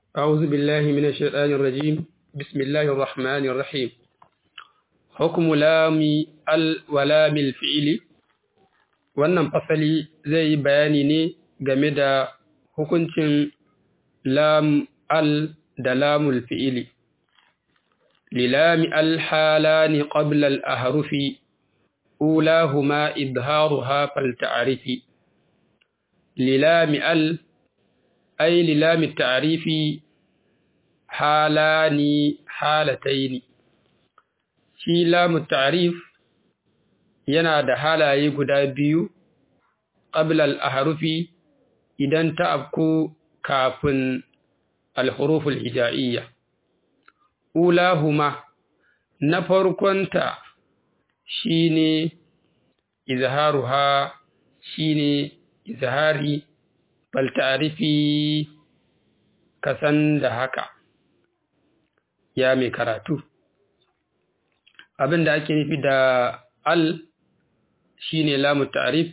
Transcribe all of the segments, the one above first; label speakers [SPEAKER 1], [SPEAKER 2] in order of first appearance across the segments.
[SPEAKER 1] أعوذ بالله من الشيطان الرجيم بسم الله الرحمن الرحيم حكم لام ال ولام الفعل wannan fasali zai yi bayani ne game da hukuncin lam al da lamul fi'ili lilami al halani qabla al ahrufi ulahuma idharuha fal ta'rifi lilami al ay lilami ta'rifi halani halataini shi lamu ta'rif yana da halaye guda biyu qabla al-ahrufi idan ta afku kafin al-huruf al-hijaiyya ulahuma na farkonta shine izharuha shine izhari bal ta'rifi kasan da haka ya mai karatu abin da ake nufi da al shine lamu ta'rif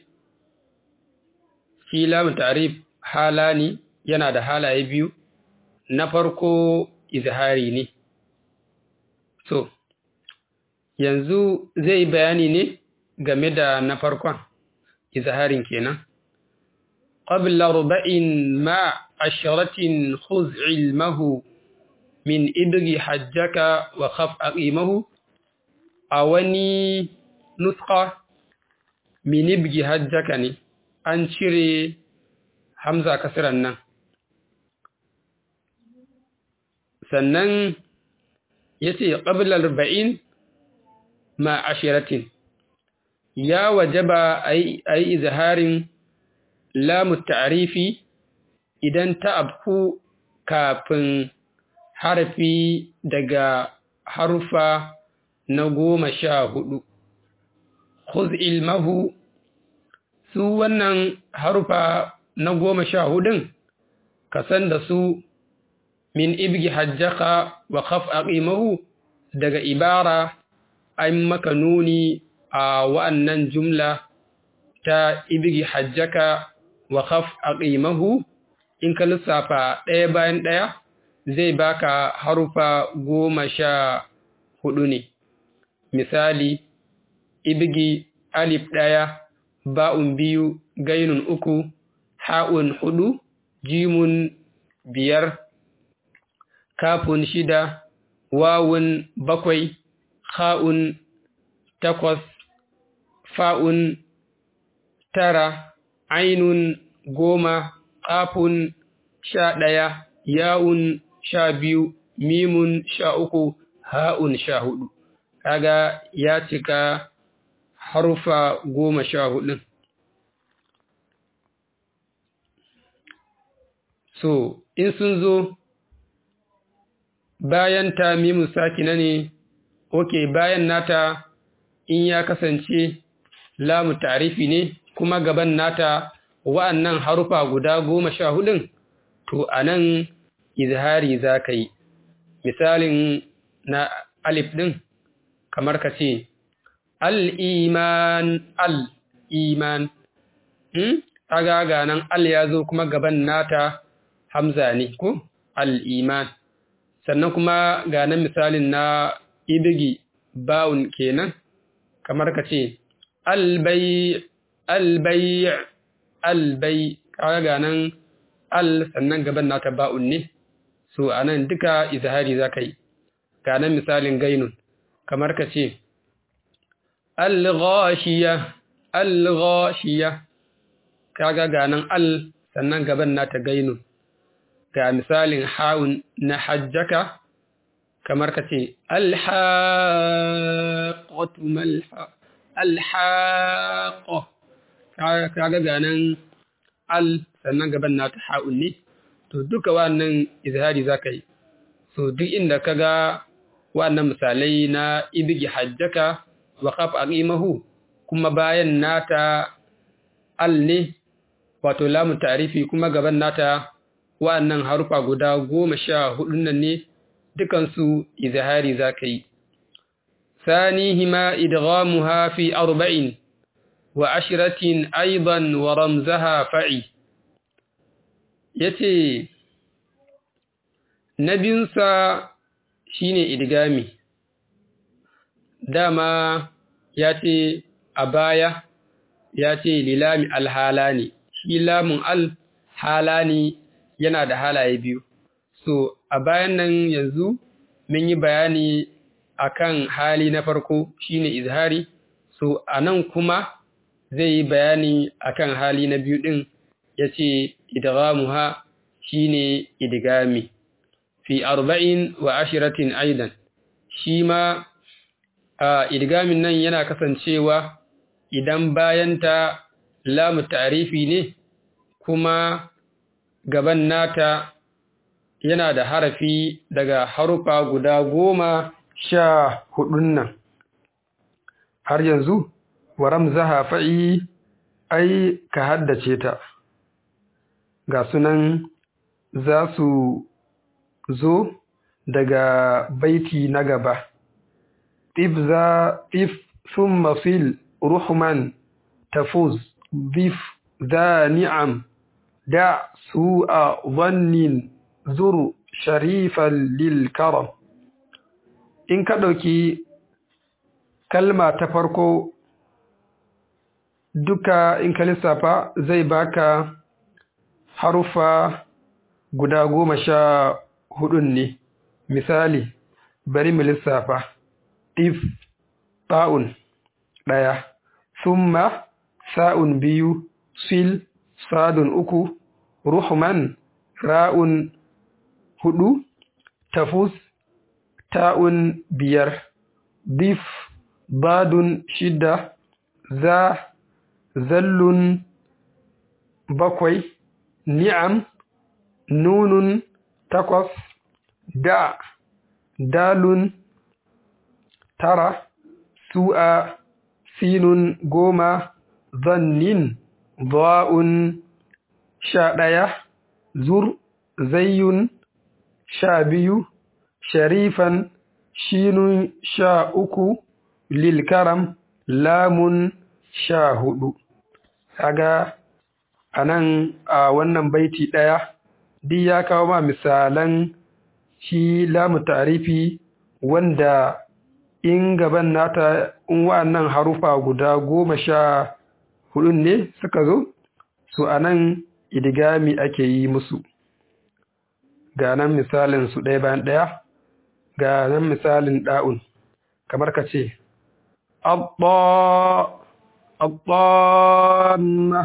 [SPEAKER 1] shi lamu ta'rif halani yana da halaye biyu na farko izhari ne so yanzu zai bayani ne game da na farkon izharin kenan qabla ruba'in ma asharatin khuz ilmahu min ibgi hajjaka wa khaf aqimahu a wani nuska min ibgi hajjaka ne an cire hamza kasiran nan sannan ya ce ƙablar ba'in ma ashiratin ya wajaba a yi izaharin lamu ta'arifi idan ta abku kafin harfi daga harufa na goma sha hudu. Khuz ilmahu su wannan harufa na goma sha hudun, ka san da su min ibgi hajjaka wa khaf aqimahu daga ibara an maka nuni a wa'annan jumla ta ibgi hajjaka wa khaf aqimahu in ka lissafa ɗaya bayan ɗaya zai baka harufa goma sha hudu ne. Misali, ibgi alif ɗaya, ba'un biyu, gainun uku, ha'un hudu, jimun biyar, kafun shida, wawun bakwai, ha'un takwas, fa'un tara, ainun goma, ƙafun sha ɗaya, yawun sha biyu, mimun sha uku, ha'un sha hudu. Kaga ya cika harufa goma sha hudun. So, in sun zo bayan ta mimun sakina ne, oke bayan nata in ya kasance lamu tarifi ne, kuma gaban nata wa'annan harufa guda goma sha hudun, to a nan izhari za ka yi misalin na alif ɗin kamar ka ce al'iman al'iman aga ga nan al ya zo kuma gaban nata hamza ne ko al'iman sannan kuma ga nan misalin na ibigi bawun kenan kamar ka ce albai albai albai kaga ga nan al sannan gaban nata ba'un ne so anan duka izhari zaka yi ga nan misalin gainun kamar ka ce al-ghashiya al-ghashiya kaga ga nan al sannan gaban nata gainun ga misalin ha'un na hajjaka kamar ka ce al-haqqatu malha al-haqqa kaga ga nan al sannan gaban nata ha'un ne to duka wannan izhari zaka yi so duk inda kaga wannan misalai na ibgi hajjaka wa khaf aqimahu kuma bayan nata al ne wato lamu ta'rifi kuma gaban nata wannan harufa guda goma sha hudun nan ne dukansu izhari zaka yi ثانيهما إدغامها في أربع وعشرة أيضا ورمزها فعي yace na biyunsa shine idgami dama ya ce a baya ya ce lilami alhalani shi lamun alhalani yana da halaye biyu so a bayan nan yanzu mun yi bayani akan hali na farko shine izhari so anan kuma zai yi bayani akan hali na biyu din yace idghamuha shine idgami fi arba'in wa ashiratin aidan shi ma a idgamin nan yana kasancewa idan bayanta lamu ta'rifi ne kuma gaban nata yana da harafi daga harufa guda goma sha hudun nan har yanzu wa ramzaha fa'i ai ka haddace ta ga sunan za su zo daga baiti na gaba if za if thumma fil ruhman tafuz bif za ni'am da su'a dhannin zur sharifan lil karam in ka ɗauki kalma ta farko duka in ka lissafa zai baka harufa guda goma sha hudun ne misali bari mu lissafa if ta'un ɗaya summa sa'un biyu sil sadun uku ruhman ra'un hudu tafus ta'un biyar dif badun shida za zallun bakwai ni'am nunun takwas da dalun tara su'a sinun goma zannin ba'un sha ɗaya zur zayyun sha biyu sharifan shinun sha uku lilkaram lamun sha hudu kaga a nan a wannan baiti ɗaya duk ya kawo ma misalan shi lamu tarifi wanda in gaban nata in wa'annan harufa guda goma sha hudun ne suka zo su a nan idigami ake yi musu ga nan misalin su ɗaya bayan ɗaya ga nan misalin ɗa'un kamar ka ce abba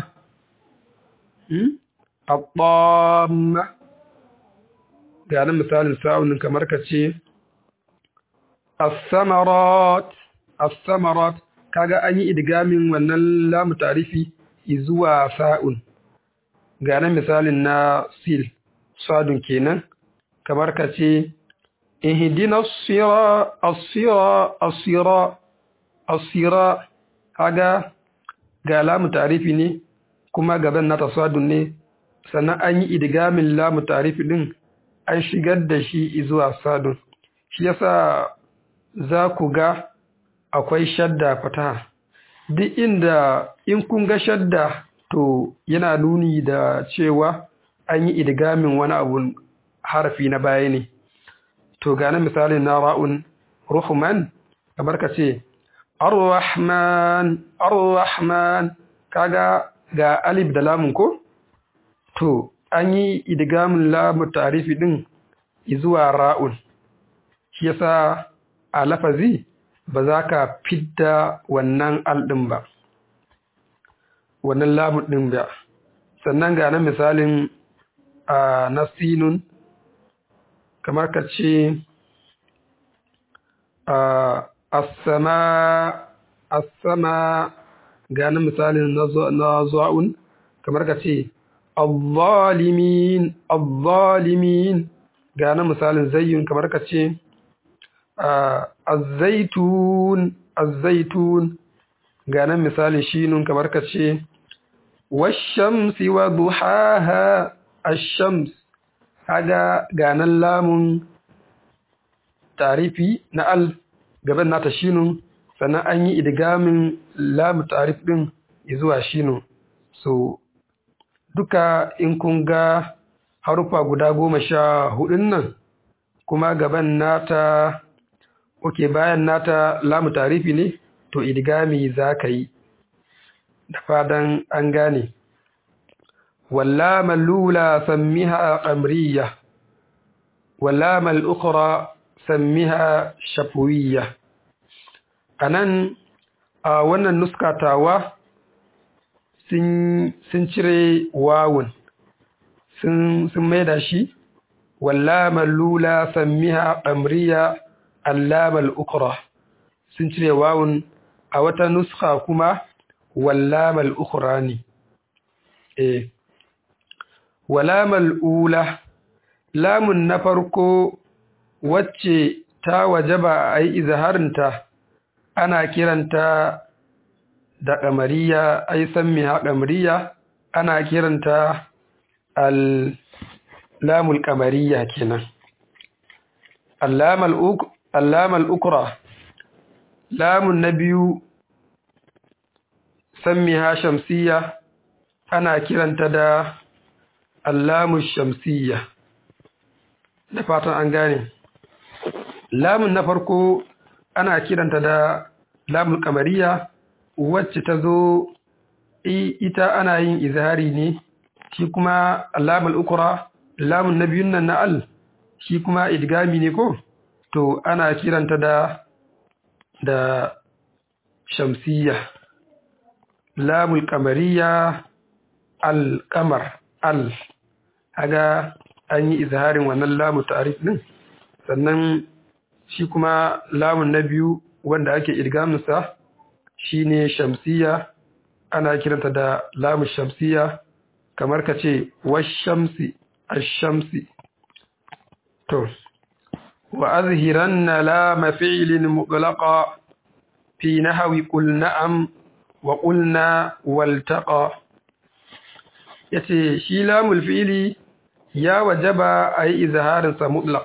[SPEAKER 1] abba ga nan misalin sa'unin kamar ka ce as-samarat as-samarat kaga an yi idgamin wannan lamu tarifi zuwa sa'un ga nan misalin na sil sadun kenan kamar ka ce ihdina as-sira as-sira as-sira as-sira kaga ga lamu tarifi ne kuma gaban na tasadun ne sannan an yi idgamin lamu tarifi din an shigar da shi zuwa sadun shi yasa za ku ga akwai shadda fataha duk inda in kun ga shadda to yana nuni da cewa an yi idgamin wani abu harafi na baya ne to gane misalin na ra'un ruhman kamar ka ce ar-rahman ar-rahman kaga ga alif da lamun ko to an yi idgamin lamu tarifi din zuwa ra'un shi yasa a lafazi ba za ka fidda wannan alɗin ba wannan lamun ɗin ba sannan ga nan misalin a nasinun kamar ka ce asama ga nan misalin na zuwa'un kamar ka ce الظالمين الظالمين ga misalin zayyun kamar ka ce الزيتون الزيتون ga misalin shinun kamar ka ce والشمس وضحاها الشمس kaga ga nan lamun tarifi na al gaban nata shinun sannan an yi idgamin lamu tarif din zuwa shinun so duka in kun ga harufa guda goma sha hudun nan kuma gaban nata oke bayan nata lamu tarifi ne to idgami za ka yi da fadan an gane wallama lula sammiha amriya wallama al'ukura sammiha shafuwiya a nan a wannan nuskatawa sun cire wawun sun maida shi wallama lula sammiha amriya allamal ukra sun cire wawun a wata nuska kuma wallamal ukra ne eh wallamal ula lamun na farko wacce ta wajaba a yi izaharinta ana kiranta da ƙamariya ai sammiha ƙamariya ana kiranta al lamul ƙamariya kenan allamal ukra lamun na biyu sammiha shamsiya ana kiranta da allamus shamsiya da fatan an gane lamun na farko ana kiranta da lamul kamariya wacce ta zo ita ana yin izhari ne shi kuma lamul ukra lamun na biyun nan na al shi kuma idgami ne ko to ana kiranta da da shamsiya lamul kamariya al kamar al haga an yi izharin wannan lamu ta'rif din sannan shi kuma lamun na biyu wanda ake idgaminsa shine shamsiya ana kiranta da lamu shamsiya kamar ka ce washamsi ashamsi to wa azhiranna lama fi'lin mutlaqa fi nahwi qul na'am wa qulna waltaqa yace shi lamul fi'li ya wajaba ayi izharin sa mutlaq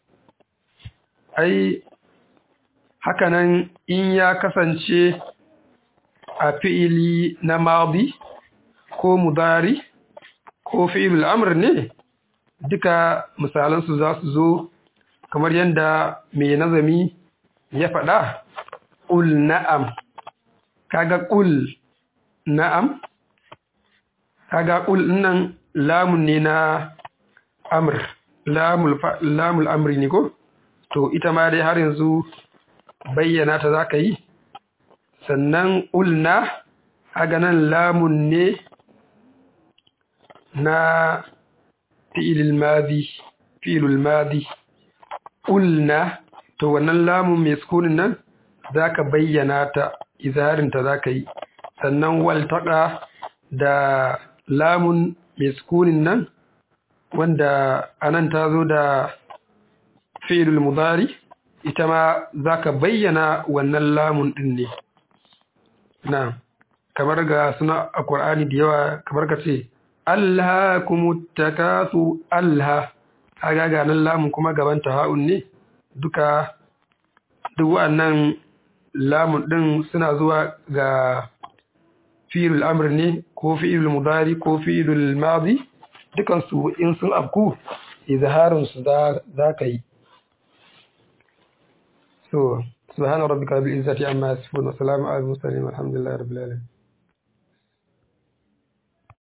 [SPEAKER 1] ai hakanan in ya kasance a fi'ili na madi ko mudari ko fi'ilul amr ne duka misalansu za su zo kamar yadda mai nazami ya faɗa ƙul na'am kaga ƙul na'am kaga ƙul nan lamun ne na amr lamul amri ne ko to ita ma dai har yanzu bayyana ta za ka yi sannan ulna nan lamun ne na fi'ilul madi fi'ilul madi ulna to wannan lamun mai sukunin nan za ka bayyana ta izarinta za ka yi sannan waltaƙa da lamun mai sukunin nan wanda anan ta zo da fi'ilul mudari ita ma za ka bayyana wannan lamun ɗin ne na kamar ga suna a ƙwar'ani da yawa kamar ka ce Allah kuma takasu Allah haga ga nan lamun kuma gaban ha'un ne duka duk wa'annan lamun ɗin suna zuwa ga fi'ilul amr ne ko fi'ilul mudari ko fi'ilul madi dukansu in sun afku izharinsu za ka yi so subhana rabbika rabbil izzati amma yasifun wa salamun alal mursalin walhamdulillahi rabbil alamin